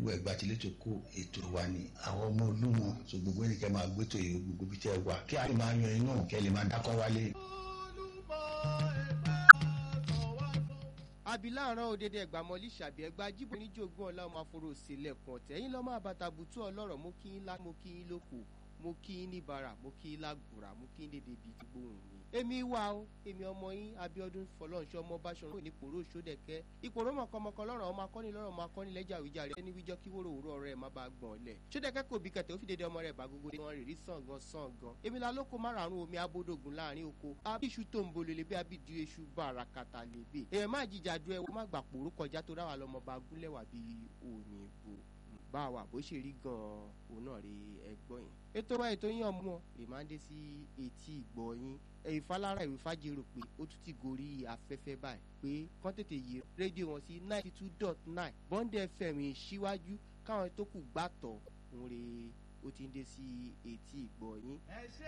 gbogbo ẹgbà tí létò kó ètò wa ni àwọn ọmọ olúmọ so gbogbo ẹnìkẹ́ máa gbé tó yìí gbogbo bí tẹ́ wà kí a lè máa yan inú kẹ́ lè máa dákọ́ wálé. abiláàrán òdèdè ẹgbàmọlì ṣàbí ẹgbà jíbo níjogún ọlá ọmọ aforo sílẹ̀kùn ọ̀tẹ̀ ẹ̀yin lọ́mọ àbàtàbùtù ọlọ́rọ̀ mo kí yín lá mo kí yín lóko mo kí yín ní bara mo kí yín lágbòrà mo kí yín dédé bíi ti gbóhùn mi. èmi wà o èmi ọmọ yín abiodun fọlọ́nṣọ́ ọmọ báṣọ̀rọ̀ ní pòró sódẹ̀kẹ́ ìpòró mọ̀kànmọ̀kàn lọ́rọ̀ ọmọ akọ́ni lọ́rọ̀ ọmọ akọ́ni lẹ́jà àwíjàre ẹni wíjọ́ kí wóró òwúrọ̀ rẹ̀ má bàa gbọ̀n lẹ̀ sódẹ̀kẹ́ kò bí kẹtẹ́ ó fi dédé ọmọ rẹ̀ bá gbogbo wọn rèé rí sàngàn sàngàn èmi la lóko márààrún omi abódògùn láàrin oko abiṣu tó ń bolele bí abidu eṣu bàràkàtà lèbe èèyàn má jìjà du ẹwọ má gbà pòró kọjá tó ráwà lọmọ bá gúnlẹ̀wà bíi òyìnbó bá wà bó ṣe rí gan-an òun náà rí ẹgbọ́n yẹn. ètò wa ètò yín ọmọ ìmáǹdé sí etí ìgbọ́ yín ẹ̀yìn falára ìwé fàjèrò pé ó tún ti gorí afẹ́fẹ́ báyìí pé kán tètè yí rédíò wọn sí ninety two dot nine bond fm síwájú káwọn tó kù gbàtọ̀ òun rè ó ti ń dé sí etí ìgbọ́ yín. ẹ ṣe